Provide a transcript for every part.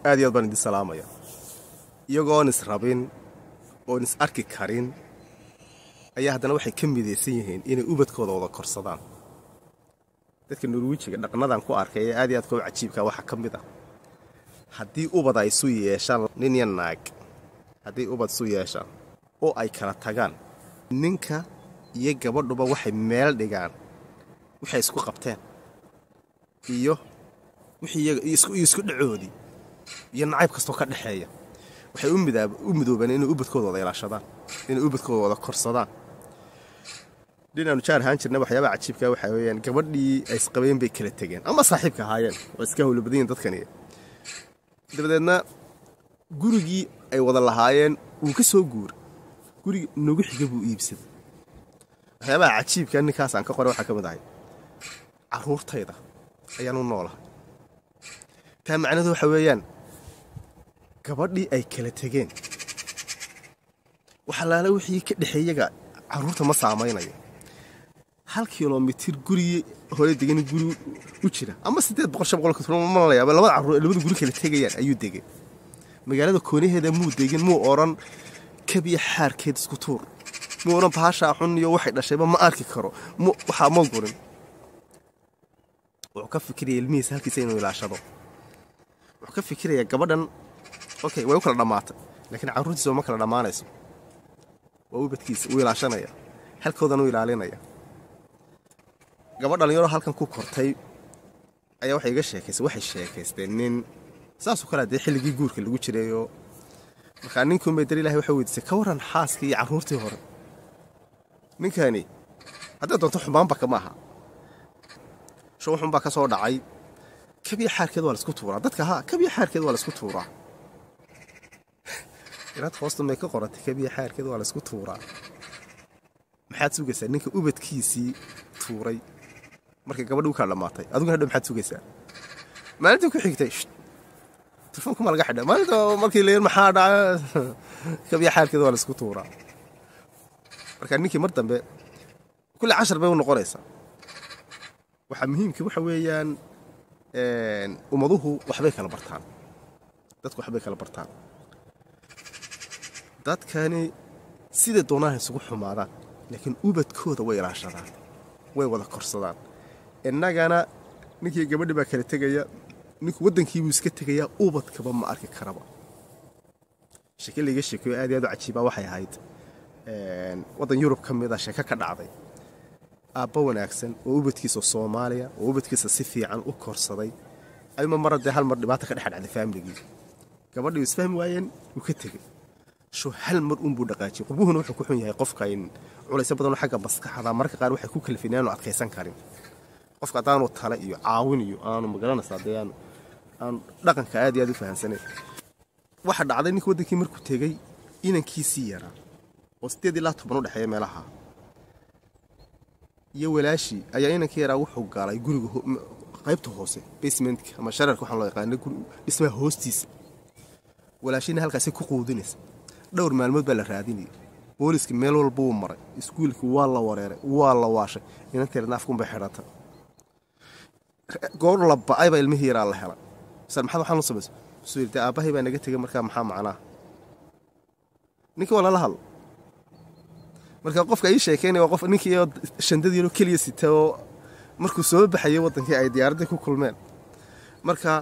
aad iyo aad baan idin salaamaya iyagoon is rabin oon is arki karin ayaa haddana waxay ka midaysan yihiin inay ubadkooda wada korsadaan dadka norwijiga dhaqnadan ku arkay ee aad iyo aad koob cajiibka waxaa ka mid ah haddii ubad ay isu yeeshaan nin ya naag haddii ubad isu yeeshaan oo ay kala tagaan ninka iyo gabadhuba waxay meel dhigaan waxay isku qabteen iyo wixii isku dhacoodii iyo nacayb kastoo ka dhexeeya waxay u midoobeen inay ubadkooda wada ilaashadaan inay ubadkooda wada korsadaan dhinaanu jaar ahaan jirna waxyaabaha cajiibka waxaa weyaan gabadhii ay isqabeen bay kala tegeen ama saaxiibka ahaayeen waa iska hawlo badan yihin dadkani dabadeedna gurigii ay wada lahaayeen wuu ka soo guuray guriga nagu xiga buu iibsaday waxyaabaha cajiibka ninkaasaan ka qoray waxaa ka mid ahay carruurtayda ayaan u noolahay taa macnadu waxa weeyaan gabadhii ay kala tegeen waxalaala wixii ka dhexeeyaga carruurta ma saamaynayo hal kilomitir gurigii hore degan guri u jira ama siddeed boqol shan boqol kilomalaya labada carruur labada guri kala tegayaan ayuu degay magaalada koonaheeda muu degin muu odhan kabiya xaarkeed isku tuur muu odhan baashaa xun iyo waxay dhashayba ma arki karo waxaa ma gurin wuxuu ka fikiraya ilmihiisa halkiisa inuu ilaashado wuxuu ka fikirayaa gabadhan okay way u kala dhammaatay laakiin carruurtiisa ma kala dhammaanayso waa ubadkiisa uu ilaashanaya halkoodan u ilaalinaya gabadh dhalinyaro halkan ku kortay ayaa waxay iga sheekaysay waxay sheekaysteen nin saasoo kale dee xilligii guurka lagu jirayoo markaa ninkuunbay dar ilahay waxay weydiisay ka warran xaaskii iyo carruurtii hore ninkani hadday doonto xumaanbaka ma aha shuuxunbaa ka soo dhacay kabiya xaarkeed waa laisku tuuraa dadka ha kabiya xaarkeed waa laisku tuuraa inaad hoosta may ka qorantay kabiya xaarkeed waa laisku tuuraa maxaad sugaysaa ninka ubadkiisii tuuray markay gabadhi u kala dhammaatay adiguna hadha maxaad sugaysaa maalintii ku xigtay telefonkuma laga xidha maalinta markii layir maxaa dhaca kabiya xaarkeed waa laisku tuuraa marka ninkii mar dambe kulli cashar bay u noqonaysaa waxaa muhiimkii waxa weeyaan ummaduhu waxbay kala bartaan dadku waxbay kala bartaan dadkani siday doonaan isugu xumaadaan laakiin ubadkooda way ilaashadaan way wada korsadaan innagana ninkii gabadhi baa kala tegaya ninku waddankiibuu iska tegayaa ubadkaba ma arki karaba sheeke layga sheekeyo aad iyo aad u cajiibaa waxay ahayd waddan yurub ka mid a sheeke ka dhacday aabba wanaagsan oo ubadkiisa soomaaliya oo ubadkiisa si fiican u korsaday ayuma mara dee hal mar dhibaata ka dhex dhacday faamiligii gabadhii isfahmi waayeen wuu ka tegey sho hal mar unbuu dhaqaajiyey qurbuhuna wuxuu ku xun yahay qofka in culayso badanoo xagga maskaxda mararka qaar waxay ku kalifin aanu adkaysan karin qofka haddaanu tale iyo caawin iyo aanu magaranaysaa dee aanu aanu dhaqanka aad iyo aad u fahamsanayn waxa dhacday ninka waddankii markuu tegey inankiisii yaraa oo siddeed ilaa toban u dhexeeya meelaha iyo walaashii ayaa inankii yaraa wuxuu galay guriga qaybta hoose basementka ama shararka waxaan loo yaqaana dhismaha hoostiisa walaashiina halkaasi ku quudinaysa dhowr maalmood baa la raadinayay booliska meel walba wuu maray iskuulkii waa la wareeray waa la waashay inanteedna afkunbay xidhata goor la ba'ay baa ilmihii yaraa la helay misal maxaad waxaan u samaysa suu yidhi dee aabbahay baa naga tegay markaa maxaa macnaa ninkii waa lala hadlo marka qofka ii sheekaynaya waa qof ninkii shandadiinoo keliya sita oo markuu soo baxayay waddankii ay diyaaraddii ku kulmeen marka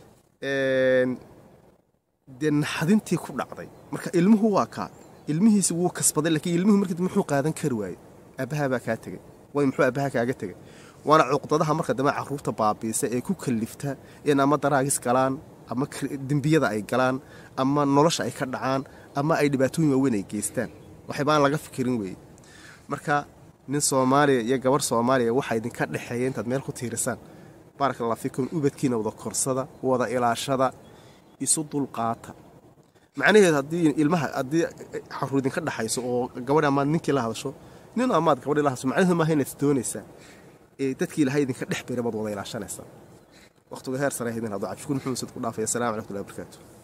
dee naxadintii ku dhacday marka ilmuhu waa kaa ilmihiisi wuu kasbaday laakiin ilmuhu markii dambe muxuu qaadan kari waayey aabbahaa baa kaa tegey way muxuu aabbahaa kaaga tegey waana cuqdadaha marka dambe carruurta baabiisa ee ku kallifta in ama daraagis galaan ama dembiyada ay galaan ama nolosha ay ka dhacaan ama ay dhibaatooyin waaweyn ay geystaan waxayba aan laga fikirin weeye marka nin soomaaliya iyo gabarh soomaaliya waxaa idinka dhexeeya intaad meel ku tiirisaan baaraka allah fikum ubadkiina wada korsada wada ilaashada isu dulqaata macnaheed haddii ilmaha haddii xaruur idinka dhexayso oo gabadh amaad ninkii la hadasho nin amaad gabadhii la hadasho macnaheedu maaha inaad doonaysaa ee dadkii ilahay idinka dhex beera baad wada ilaashanaysaa waqtiga heer sare idin hado cabshikuur muxumed sad ku dhaafaya assalamu calaykum warahmatullahi wabarakaatu